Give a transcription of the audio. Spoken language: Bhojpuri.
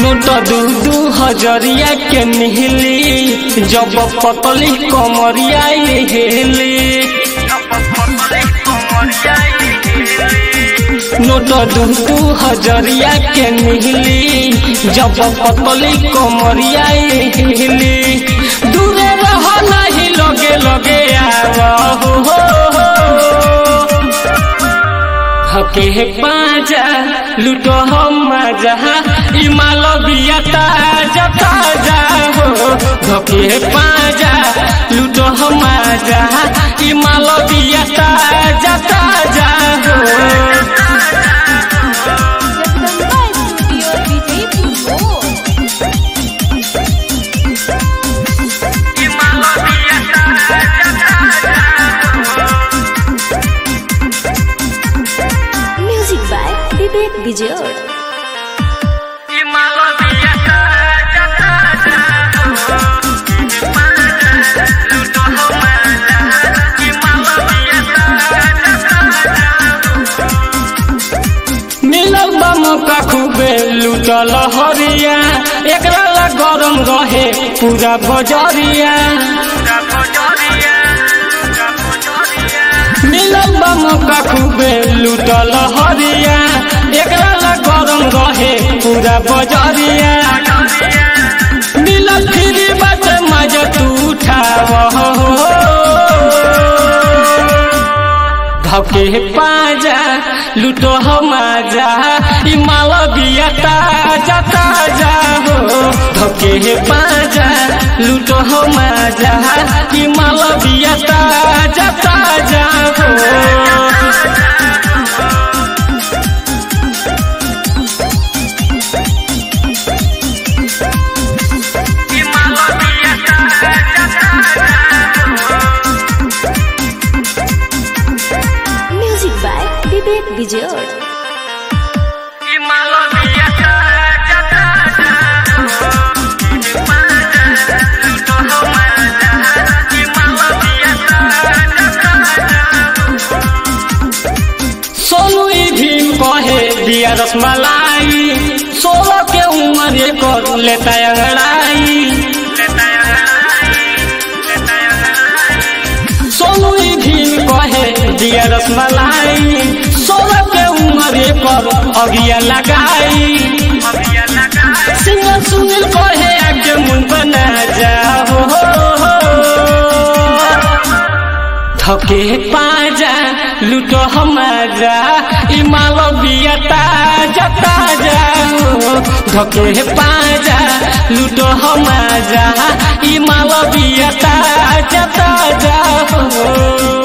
नोट दू दू हजरिया के मिहली जब पतली कमरिया हेली नोट दू दू हजरिया के मिहली जब पतली कमरिया हेली दूरे रह नहीं लगे लगे आव हो, हो, हो। हके पाजा लूटो हम मजा इमाल बिया ताजा ताजा हो हके पाजा लूटो हम मजा इमाल बिया ताजा ताजा हो जगदम्बा स्टूडियो विजयपुर मोड़ म्यूजिक बाय विवेक विजय मिलल बा मौका खूबे लूटल हरिया एकरा ला गरम रहे पूरा बजरिया मिलल बा मौका खूबे लूटल हरिया एकरा ला गरम रहे पूरा बजरिया मिलल फिरी बात मजा तू उठाव धके पाजा लूटो हम आजा ई माल बिया ताजा ताजा हो धके पाजा लूटो हम आजा ई माल बिया ताजा ताजा हो म्यूजिक बाय विवेक विजय सोनू ई भीम कहे दिया रसमलाई सोलह के उम्र कर लेता अंगड़ाई सोनू ई भीम कहे दिया रसमलाई सोलह के उम्र पर अगिया लगाई सिंगर सुनील कहे आगे मुन बना जाओ थके पाजा लूटो हमारा ई माल बिया ताजा ताजा हो धके पाजा लूटो हमारा ई माल बिया ताजा ताजा हो